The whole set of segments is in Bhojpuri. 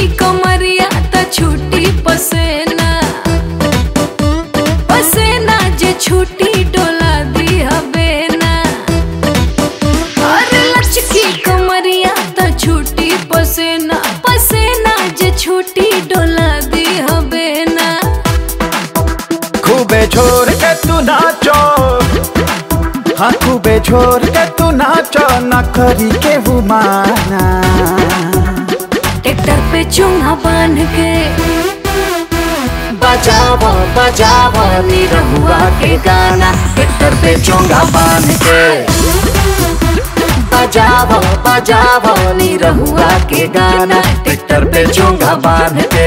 कमरिया त छुट्टी पसेना पसेना जे छुट्टी डोला दी हबे ना अरे लचकी कमरिया त छुट्टी पसेना पसेना जे छुट्टी डोला दी हबे ना खूबे छोड़ के तू नाचो हाँ खूबे छोड़ के तू नाचो न करी के वो माना ट्रैक्टर पे चूंगा बांध के बजावो बजावो निरहुआ के गाना ट्रैक्टर पे चोंगा बांध के बजावो बजावो निरहुआ के गाना ट्रैक्टर पे चोंगा बांध के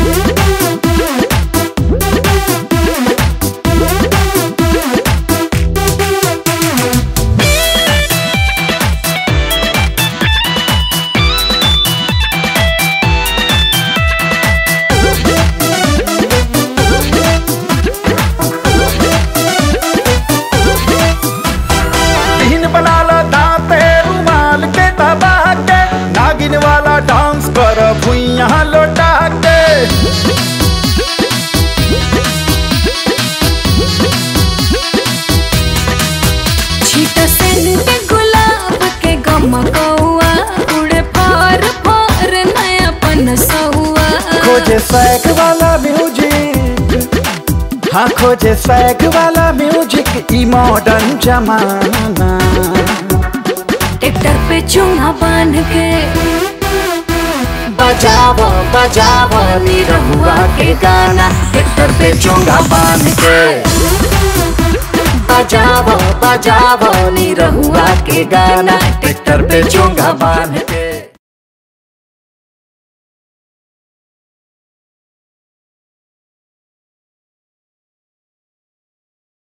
दिन बना लो दांते रुमाल के दबा के नागिन वाला डांस कर भुइया लौटा के छीट सन पे गुलाब के गमकौआ उड़े फार फार नया पन सहुआ खोजे सैक वाला म्यूजिक हाँ खोजे सैक वाला म्यूजिक ई मॉडर्न जमाना ट्रैक्टर पे चूंगा बांध के बजावो बजावो निरहुआ के गाना ट्रैक्टर पे चोंगा बांध के बजावो बजावो निरहुआ के गाना ट्रैक्टर पे चोंगा बांध के